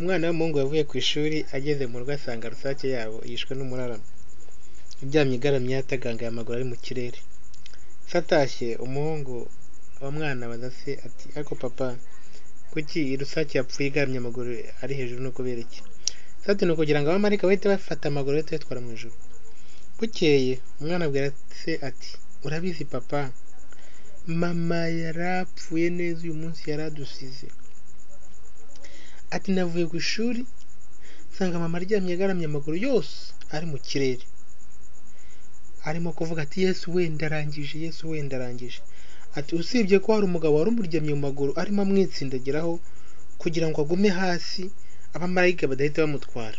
Umwana w'umuhungu yavuye ku ishuri ageze mu rugo asanga rusake yabo yishwe n'umuraramo, iryamye igaramye yatagangaye amaguru ari mu kirere, se atashye umuhungu wa mwana abaza se ati ariko papa kuki rusake yapfuye igaramye amaguru ari hejuru ni ukubera iki? Se ati ni ukugira ngo abamarayika bahite bafata amaguru bahite bayatwara mu ijuru, bukeye umwana abwira se ati urabizi papa mama yari apfuye neza uyu munsi yari adusize, ati navuye ku ishuri nsanga mama aryamye agaramye amaguru yose ari mu kirere, arimo kuvuga ati yesu wenda arangije yesu wenda arangije, ati usibye ko hari umugabo wari umuryamye mu maguru arimo amwitsindagiraho kugira ngo agume hasi abamarayika badahita bamutwara,